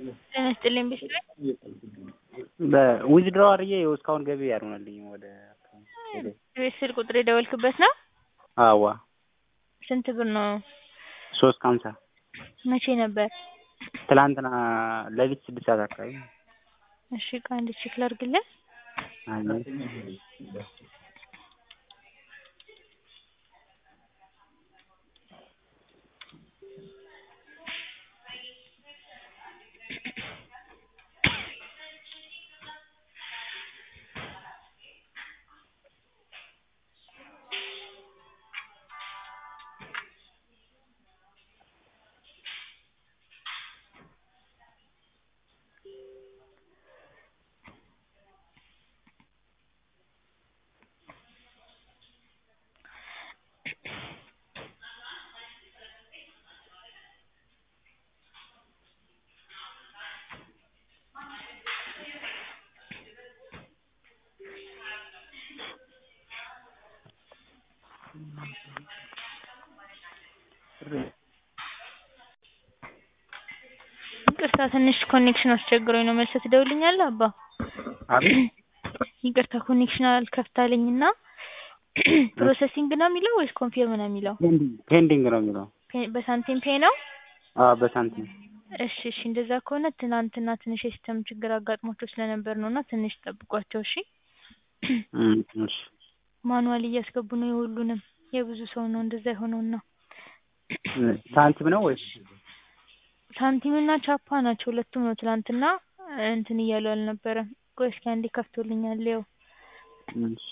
ጤና ይስጥልኝ ቢስትሪ በዊዝድሮ አድርጌ ይኸው እስካሁን ገቢ አልሆነልኝም ወደ ቤት ስልክ ቁጥር የደወልክበት ነው? አዋ ስንት ብር ነው? ሶስት ከሀምሳ መቼ ነበር? ትላንትና ሌሊት ስድስት ሰዓት አካባቢ እሺ ቆይ አንዴ ቼክ ላድርግልህ። ይቅርታ ትንሽ ኮኔክሽን አስቸግሮኝ ነው። መልሰህ ትደውልልኛለህ አባ? አቤት ይቅርታ ኮኔክሽን አልከፍት አለኝና ፕሮሰሲንግ ነው የሚለው ወይስ ኮንፊርም ነው የሚለው? ፔንዲንግ ነው የሚለው። ፔ- በሳንቲም ፔ ነው? አዎ በሳንቲም እሺ እሺ እንደዛ ከሆነ ትናንትና ትንሽ የሲስተም ችግር አጋጥሟቸው ስለነበር ነው እና ትንሽ ጠብቋቸው እሺ። እም፣ እሺ ማኑዋል እያስገቡ ነው የሁሉንም የብዙ ሰው ነው እንደዛ የሆነውና ሳንቲም ነው ወይስ ሳንቲም እና ቻፓ ናቸው ሁለቱም ነው ትናንትና እንትን እያሉ አልነበረም። ቆይ እስኪ አንዴ ከፍቶልኛል ይኸው እሺ